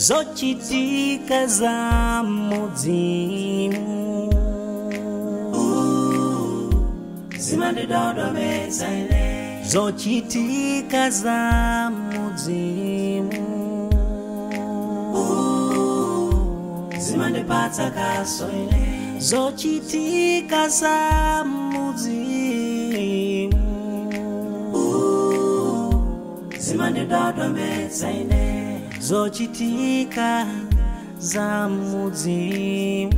zochitika za mudzimu zimandidodomeza ine zochitika za mudzimu zimandipatsa kaso ine zochitika za mudzimu zimandidodomeza ine zochitika za mudzimu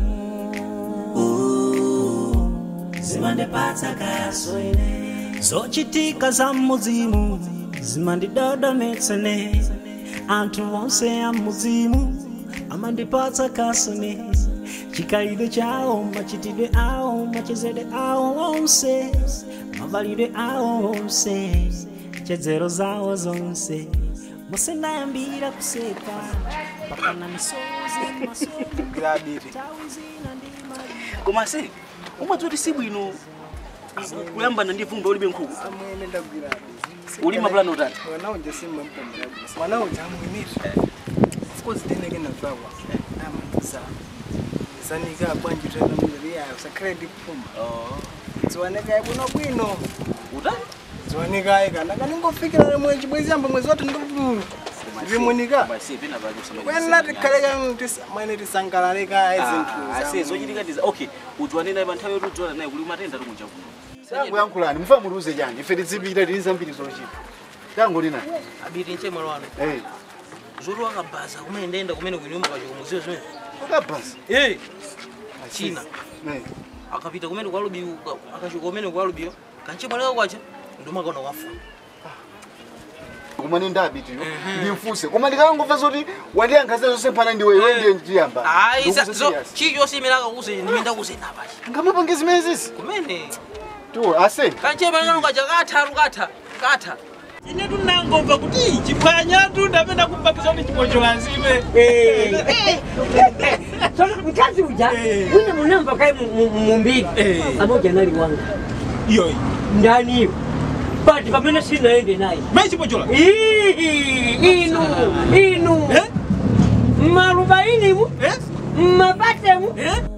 zimandipatsa kaso ine zochitika za mudzimu zimandidodometsa ine anthu onse a mudzimu amandipatsa kaso ine chikhalidwe chawo machitidwe awo machezedwe awo onse mavalidwe awo onse chedzero zawo zonse musendayambira kuseka pakana misozi masozi grabiri tawi zina ndi maliro koma se umadzoti si bwino kuyambana ndi vumba ulibe nkhuku amwene ndagwirabe uli mapulani utati mwana uja simampambira mwana uja amwinire of course tineke navakwa amandiza zanika bwanji tena muviri yayo sakhale ndikupfuma dziwanikaye bwino bwino utati dziwanikaye kana kaningofikira lemwe chibwezi yamba mwezi wati ndikupulu ndimunika basi pena pake kwena tikhaleka mwene tisangalalekaye ase zinthu zochitika ndiza okay udziwane naye pa nthawi yoti udziwana naye kuli matenda tikunja kuno tangu yankhulani mufa muluze chani ife tizipita tili zambiri zochita tangu lina abiri nche mwalo wano eh zoti wakabhaza kumene ndenda kumene kunyuma kwacho kumuziwa zimene ukabhasa eh china eh akapita kumene kwa lubi akachoka kumene kwa lubiyo kanchimwaleka kwacha ndomakaona wafa kumane ndabitiyo ndimfuse koma ndikangomva zoti wandiyankhaza zonse mphana ndiwe iwe ndiye ndiyamba ayi chichosimilaka kuse ndiminda kuse napachi ngamapange zimene zizi kumene tu ase kanchimwaleka kwacha katha lukatha katha ine tunangomva kuti chiphwanya tundapenda kupakiza kuti chipochola nzime Sasa mkazi uja wina munamba kai mumbili amoja nali wanga iyoyi ndani hiyo but pamene sinaende naye mai chipochola Ii, inu inu Eh? marubaini mu Eh? mabatemu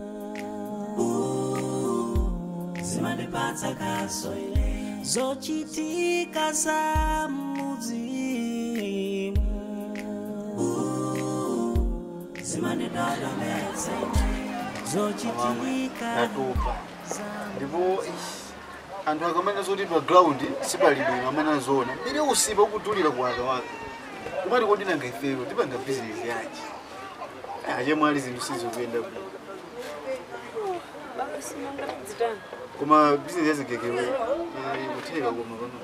zimandipatsa kaso ine zochitika za mudzimu zimandidodomeza ine zochitika ndatopa ndipo ish, anthu akamana zoti pa ground sipali bwino amana zona ili usipa ukutulira kuwaka waka kumati kodi nanga ifeyo tipanga bizinesi yachi achemwali zinthu sizikuyenda bwino koma bizinesi yazigekewe ikutheka koma pano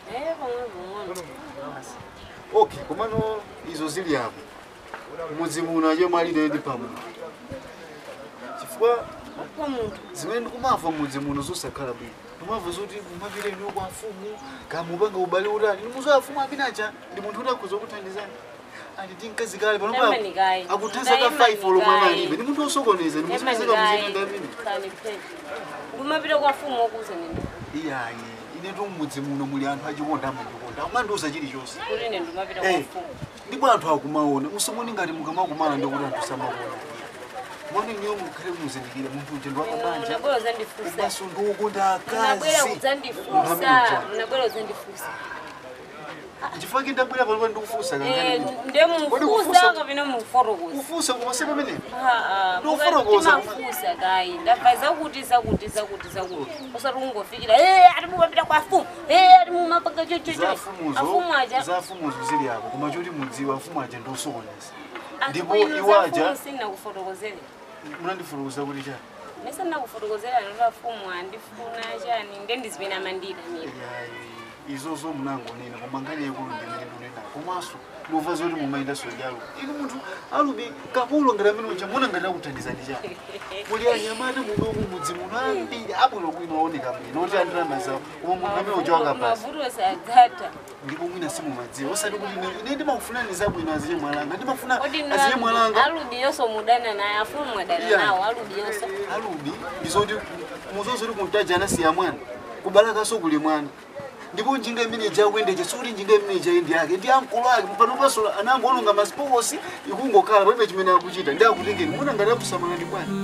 okay komano izo zili apo mudzi muno achemwali ndi pamwe chifukwa zimene ndikumamva mudzi muno zosakhala bwino ndimamva zoti kumapita ino kwa mfumu kamupanga ubale utani nimuzo afumu apinacha ndi munthu kuti akhuza kuthandizani andi tinkazi kale pano Yamanikayi. akuthanza ka 5 olomwe analibe ndi munthu osokoneza ndimusipezeka muzitanda amene kumapita kwa fumu okuza nini iyayi ine tu mudzi muno muli anthu achikonda amandikonda amandiuza chilichonse kuti ine ndimapita kwa Eh, fumu ndipo anthu akumaona musamoni ngati mukamakumana ndikuti anthu samaona mone niyo mukhale muzindikire munthu uja ndiwakabanja unabwera uzandifusa umaso ndiwokonda unabwera akazi uzandifusa unabwera uzandifusa chifukwa ndabwera pano ndikufusa Eh, kangani ndemufusa kapena muforokoza kufusa koma se pamene Ah, ah, Ndoforokoza. timafusa kayi ndabva zakuti zakuti zakuti zakuti usati ungofikira "Eh, ati mumapita kwa fumu Eh, ati mumapanga chochocho zafumuzo afumu aja zafumuzo zili apo koma choti mudziwa afumu aja ndiosokoneza ndipo ndipo iwaja iwaja sinakufotokozera munandifurukuza kuti chani mese nakufotokozera noti afumu andifuna chani ndendizipena mandira mira Yayi, izozo munangonena koma ngani yakulu ndimene ndunena komanso ndiuva zoti mumayenda sojalo inu munthu alubi kapulo ngati amene uja mona ngati akuthandizani chani muli anyamata munomu mudzi muno ambiri abwino bwino aoneka bwino oti andilamba zawo koma munthu amene uja wakapasa mavuto sadzata ndipo mwina simumadziwa osati kuti ine- ine ndimakufunani zabwino aziye mwalanga ndimafuna kodi aziye mwalanga alubiyonso mudana naye afumu mwadana Yeah. nawo alubiyonso alubi izoti muzozoti kuntaja anasiya mwana kubalakaso kuli mwana ndipo njinga imene ijakuyendeche sikuti njinga imene ijayendi yake ndi amkulu ake panopaso anangoononga masipokosi ikungokhala palibe chimene akuchita ndi akutengeni muna ngati akusamalani bwana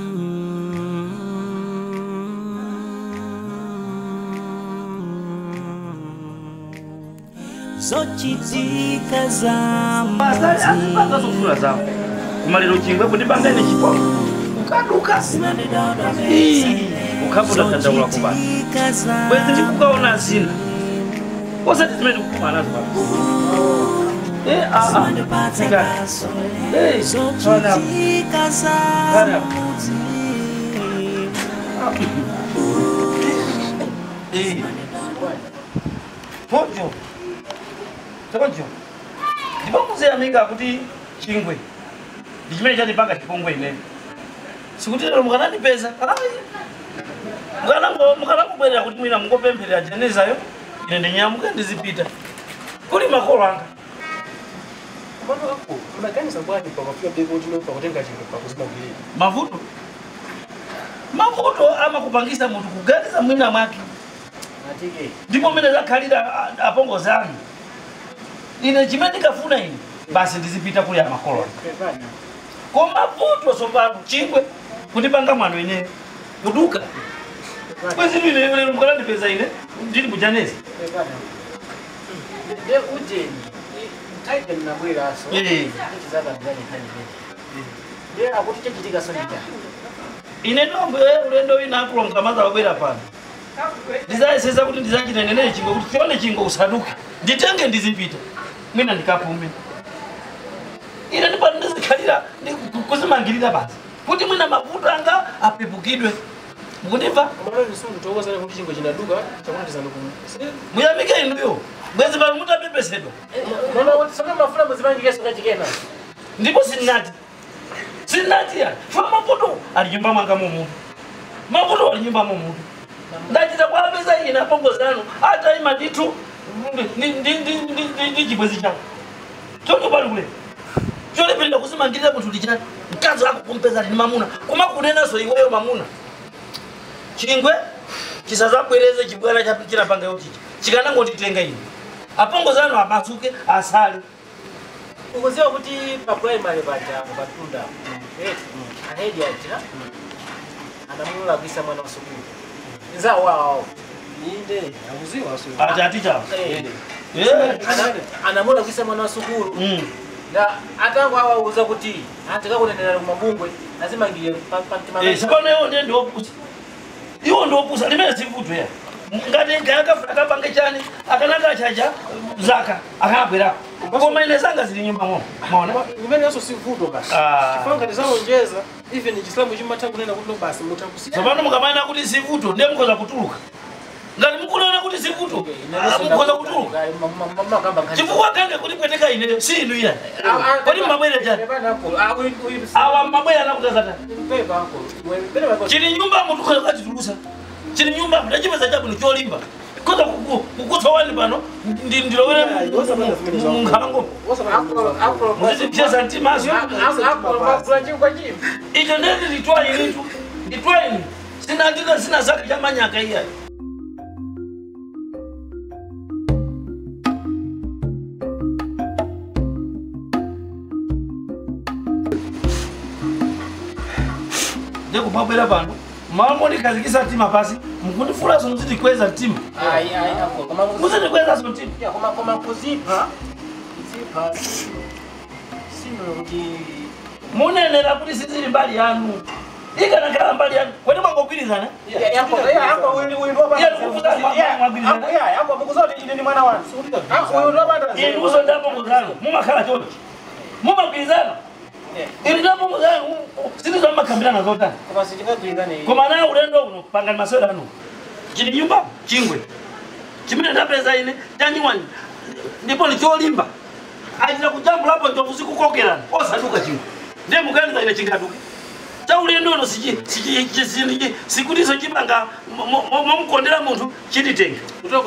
zochitika za azipanga zofuna zawo kumaliro chingwe kundipanga ine chipo ukaduka ukhafuta tandaula kubana bwezi ndikukaona zina osati zimene ndikukuma nazo pano Eh, ah, ah. Ikati. Eh, fana hapo. zochitika za Fana hapo. Eh. Pojo. Pojo. ndipakuziyamika kuti chingwe ndi chimene chatipanga chipongwe ine sikuti lero mukanandipeza mukanangobwerera kuti mwina mungopempherera jenezayo ine ndinyamuke ndizipita kuli makolo anga unaganiza bwanji pakafika beko tino pakutenga chingwe pakuzimangirira mavuto mavuto amakupangisa munthu kuganiza mwina mwake atike ndipo mmene zakhalira a- apongozi anu ine chimene ndikafuna ine basi ndizipita kuli amakolo anga koma vuto tsopano chingwe kundipanga mwano ine kuduka kwezi ine lero mukanandipeza ine ndili kujanezi de ujeni taite mnabweraso Eh. chizakangani hani de akuti chechitika sonita ine nombe ulendo wina akulonga maza wabwera pano ndizayesesa kuti ndizachita nenene chingwe kuti chione chingwe usaduke nditenge ndizipita mwina ndikapume ine ndipano ndizikhalira ndi ku- kuzimangirira basi kuti mwina mavuto anga apepukidwe mukundimva amalani sundu tokozana kuti chingwe chinaduka chakuti tisandukumu muyamike inuyo bwezi pano mutapepesedwa nona kuti sona mafuna muzimangikeso kachikena ndipo sinnati sinnati ya fa mavuto ali nyumba mwanga mumutu mavuto ali nyumba mumutu ndachita kwapeza ine apongozi anu ata ima ndithu ndi- ndi- ndi- ndi- ndi- ndi chibwezi chako choncho pali kule cholepelera kuzimangirira munthu lichani mkazi wako kumpeza lini mamuna koma kunenaso iweyo mamuna chingwe chisazabwereze chibwana cha- chinapangayo chichi chikanangonditenga ine apongozi anu amasuke asale ukuziwa kuti pa primary paja patunda ahedi aja anamulagisa mwana wa sukulu nzawo wawo inde akuziwa ati atichawo anamulagisa mwana wa sukulu na atango awauza kuti atikakunenera kumabungwe azimangire sipano iwo ndiye ndiopusa iwo ndiopusa limene sivuto ya ngati ngayakafuna kapange chani akanaka chacha zaka akanabwerako koma ine zanga zili nyumba mo maona imenenso sivuto basi Ah. chifanga tizalonjeza even chislamu chimatha kunena kuti no basi mutakusiya tsopano mukamayina kuti sivuto ndiye mukhoza kutuluka ngati mukunena kuti sivuto ah, mukhoza kutuluka chifukwa kange kuti pweteka ineyo si inu iya kodi mmabwere chani awa mmabwere anakutazata chili nyumba munthu khoza kukatitulusa chili nyumba ndachipeza chabwino cholimba koza kukutsa wani pano ndi- ndilowere munkhalango muzitipyesa mtimaso icho ndeti litwainitu litwaini sinandika sina zaka chamanyaka iyayi ndikupabwera pano mama ndikhazikisa mtima pasi mukundifulaso muzitikweza mtima muzitikweza mtima koma kuzipha kuzipha sino kuti munenera kuti sizili mbali yanu ikanakhala mbali yanu kwene mwangogwirizana inuso ndapongozano mumakhala chonchi mumagwirizana ili ndapongozano sitizo mmakambirana zotani koma naye ulendo uno pangani masewera anu chili nyumba chingwe chimene ndapeza ine chanyiwani ndipo ndicholimba achita kujambulapo njovu zikukokerana osaduka chingwe ndiye muganiza ine chingaduke chaulendo uno sikutiso chimanga momukondera munthu chititenge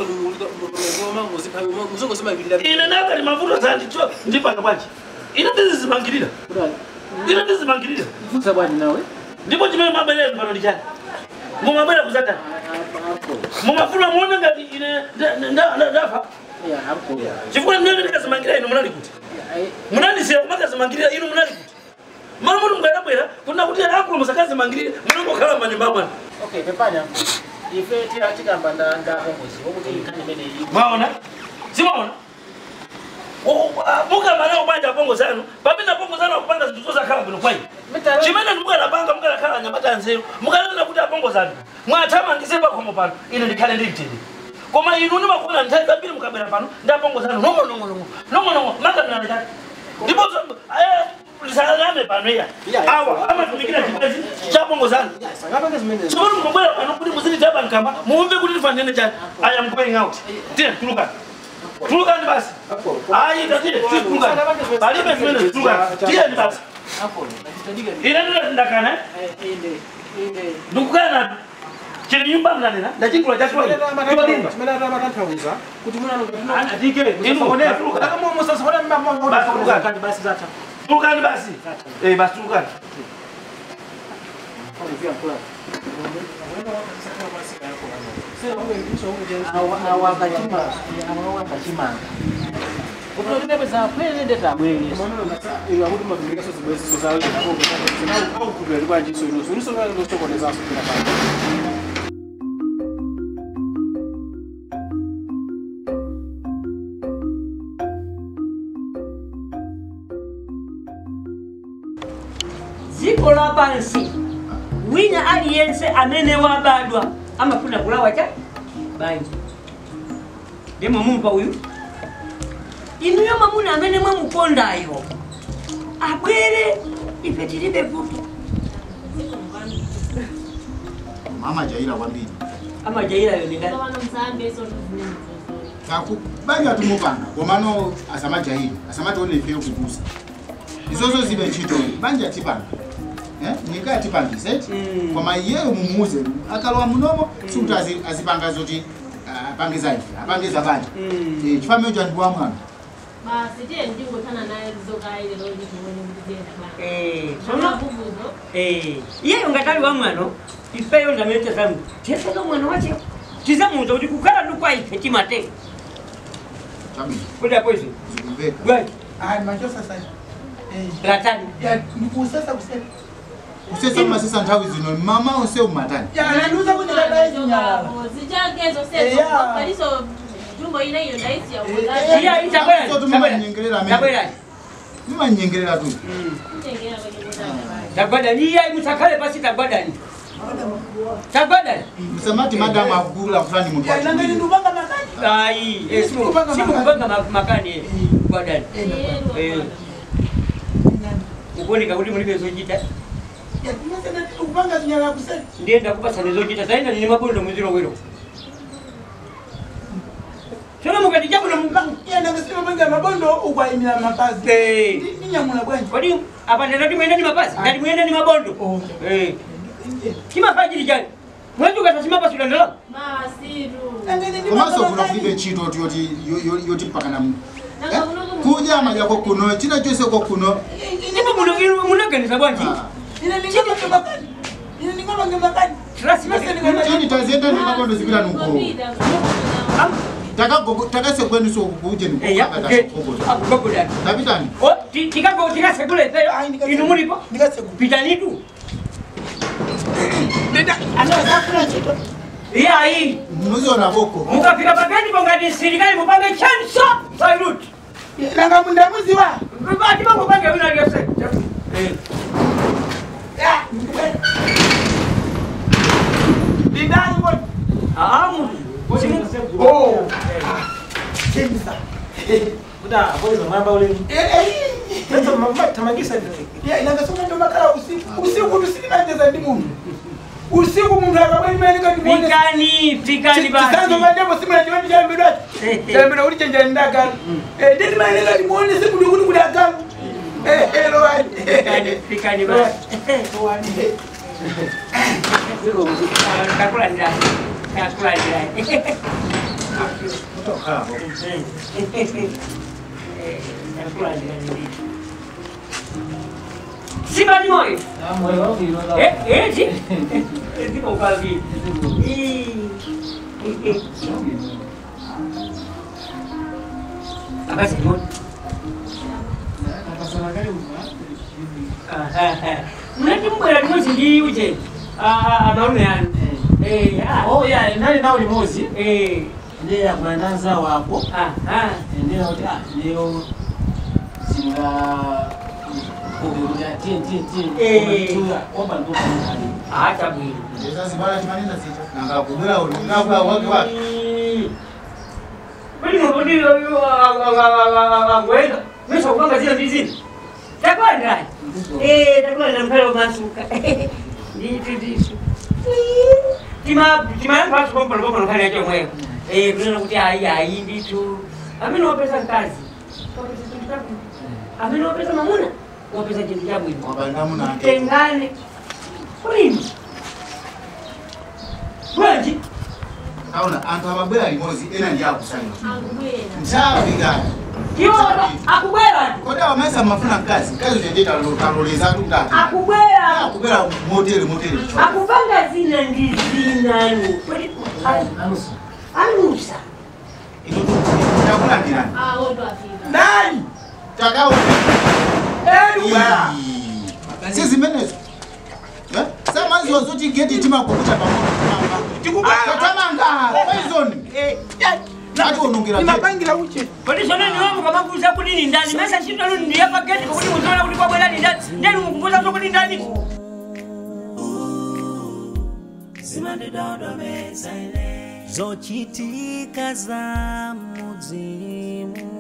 ine nakali mavuto zandi ndipanga bwanji ine ndizizimangirira ine ndizimangirira ndipo chimene mabelero pano ndichani mumabwera kuzatani mumafuna muone ngati ine nda- nda- nda- ndafa chifukwa ndinenge ndikazimangira inu munali kuti munandisiya kumakazimangirira inu munali kuti malo muti mukadabwera kuna kuti akulu musakazimangirire munangokhala manyumba amwana okay pepanya ife tira tikamba nda ndapongozi wokuti nkhani imene iyi maona simaona mukamana kubanja pongo zanu papita pongo zanu akupanga zinthu zozakhala bwino kwayi chimene mukanapanga mukanakhala anyamata nzeru mukanena kuti apongo zanu mwathamangise pakhomo pano ine ndikhale ndimtende koma inu nimakuna nthawi zambiri mukabwera pano ndi apongo zanu nong'onong'onong'o nong'onong'o makamnana chake ndipo lisakalame pano iya awa amatumikira chibwezi cha pongo zanu chimene mukabwera pano kuti muzititaba nkamba muumve kuti tifanene chani i am going out tiye tulukani tulukani basi ayi tatiye tulukani palibe zimene tulukani tiyeni basi ine ndakana ndikukana chili nyumba mnanena ndachikula chakula chimenatamatanthauza kuti tulukani basi Eh, basi tulukani awakachimanga kutotinepeza kwene tabweresa dziko lapansi wina aliyense amene wabadwa amafuna kulawa cha banja ndimo mumva uyu inuyo mamuna amene mwamukondayo abwere ife tilibe vuto mama jaira kwambiri amajairayo ni ndani banja tumupanga komano asamajairi asamatione ifeyo kupusa izozo zibe ntchito banja tipanga Eh, nyika yatipangise koma iyeyo mumuuze akalowa munomo sikuti azi- azipanga zoti ah, apangiza ife apangiza banja Eh, chifamio cha ndiwa mwana basi tiye ndingothana naye lizokaile loli muone kuti ziyenda bwana Eh, Sona sono vuvuzo eh, iyeyo ngatali wa mwano ifeyo ndamete zangu teseka mwana wache tizamuza kuti kukhala ndikwa ife timateka chabwino kuti apoizo zikumveka bwaji Ai, machosa sasa. Eh, latani ya nikusasa kusema. kusesa masesa nthawi zino mama onse umatani Ya nanuza kuti dada nyala. zichakezo Eh, sezo ya. kaliso jumbo ina iyo ndaisi ya Eh, iya itabwera So tumanyengerera amene tabwera nimanyengerera tu kutengera kwenye kutanga tagwadani iya musakhale pasi tagwadani tagwadani msamati madamu akugula fulani muntu Ya nangani wachibiri. ndubanga makani. ayi eh, simu- Sikupanga sikupanga ma- makani eh, gwadani Eh. Eh. ukuoneka kuti mulibe zochita Ya kumasa ndubanga nyala kusema. ndiyenda kupasana zochita zaina nini mabondo muziro wero tsono mukati chakuno mukanga Ya nangasema banga mabondo ukwaimira mapazi. Eh. Ni- Ninyamula bwanji. kodi apa ndati muyenda ni mapazi ndati muyenda ni mabondo Okay. Eh. chimafachiri chani mwachuka chimapasula ndalama masiru Nangani komanso ndubanga kuno kulibe makani. ntchito ti yoti yo- yo- yoti mpakana mu Nanga Eh? kuno kuno- kudya madyako kuno china chonse ko kuno ndipo muno inu munaganiza bwanji Ah. Ina ningabange makani. Ina ningabange makani. chini taziyenda ndimabondo zipita nuko Kupita, Takagogo- takasekwenuso kuje eya nikogogoda akugogodani tapitani tikago tikasekula ipeyo Ai, ndikase- inu mulipo Ndikase kupita. pitanitu Dada, anasafuna chito. iyayi muziona boko mukafika pagati pongati sirikali mupange chanso salut Nanga mundamuziwa. bati bamupange wina lyose Ya, ndubanga. Ndidani mbona? amu Oh. Chemisa. kuda boizo mwamba ule Eh, eh. sasa mama tamangisa Ya, inangasoma ndo makala usiku. Usiku tusilinacheza ndi mundu. Usiku mundu akabwenimenika ndi muone. pikani pikani Chisanzo basi mandepo simula chiwandi cha mbidwacho. Chambira uli chenjera ndagala. Eh, ndini maeneka ndi muone siku ndi kuti kudagala. Eh, eh, lowani. pikani pikani basi kakula ndani kakula ndani kutoka simani moyo moyo wangu inoza Eh, eh, si. Ndipo ukavi. Abasi moja. Mnati mbwera limozi ndi uje. Ah, amalume yani. Eh, ah. Oh, yeah, nali nawo limozi. Eh. Ndiye akulandanza wapo. Aha. Ndiye kuti ah, leo singa kukuja tin tin tin. Eh. Omba ndo kani. Acha bwino. Sasa bana chimanina sita. Nanga kubera uli ngakwa wake wake. Kwani mbona angwenda? Mimi kupanga zile ndizi. Takwenda. Eh, takwenda mpelo masuka. Nditu nditu. Tima tima yangu hapo kwa kwa kwa kale yake mwe. Eh, kuna kuti ai ai nditu. Amini wapesa kazi. Amini wapesa mamuna. Wapesa kitu cha bwino. Wabanda muna. Tengane. Kulini. Bwaji. Auna antu ababwera limozi ena ndi akusanya. Angubwera. Nchavi gani? Kiona akubwera. Koda wamesa mafuna kazi. Kazi uteteta taloleza tu ndani. Akubwera. Akubwera moteli moteli. akupanga zina ndi zinani anusa Chakula ndinani. Ah, wote wafika. Nani? Takao. Eluwa. Si zimenezo. Eh? Sasa mwanzo zote geti tima kukuta pamoja. Tikubala. Katamanga. Poison. Eh, Hadi unungira. Nimapangira uche. kodi sona ni wangu kama kuza kudi ni ndani mesa shito lu ndi hapa geti kudi muzona kudi kwa bwela ni ndani ndani mkukuza so kudi ndani zimandidodomeza ine zochitika za mudzimu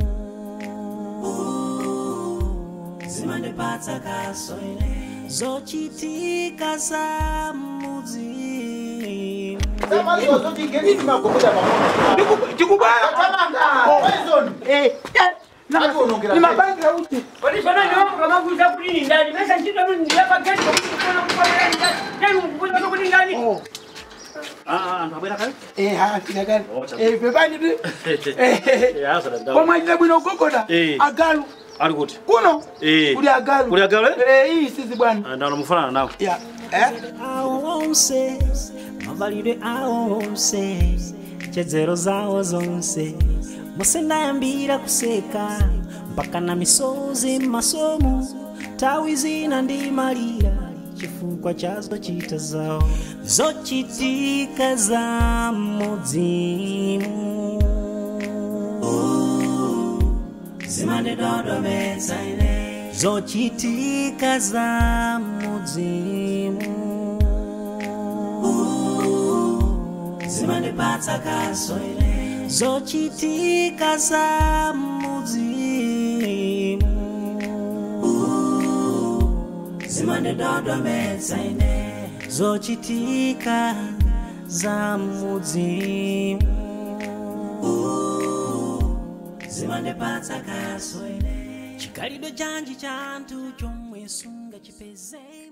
zimandipatsa kaso ine zochitika za mudzimu Sasa mwanzo zote geti tima kukuta pamoja. Tikubala. Katamanga. Poison. Eh, Hadi unungira. nimapangira uche. kodi sona ni wangu kama kuza kudi ni ndani mesa shito lu ndi hapa geti kudi muzona kudi kwa bwela ni ndani ndani mkukuza so kudi ndani Ah, anthu abwera kale? Eh, ha, tinagani. Oh, cha- Eh, pepani tu. Eh, Eh, asa da ndawo. Koma jina bwino gogoda. Eh. Agalu. Ali kuti? Kuno. Eh. Kuli agalu. Kuli agalu, eh? Eh, hii sisi bwana. Ah, ndawo mufanana nawo. Ya. Eh? awo onse mavalidwe awo onse chedzero zawo zonse musendayambira kuseka mpaka na misozi m'masomo tawi zina ndimalira chifukwa cha zochita zawo zochitika za mudzimu zimandidodomeza ine zochitika za mudzimu zimandipatsa kaso ine zochitika za mudzimu zimandidodomeza ine zochitika za mudzimu zimandipatsa kaso ine chikhalidwe chanji cha anthu chomwe sungachipeze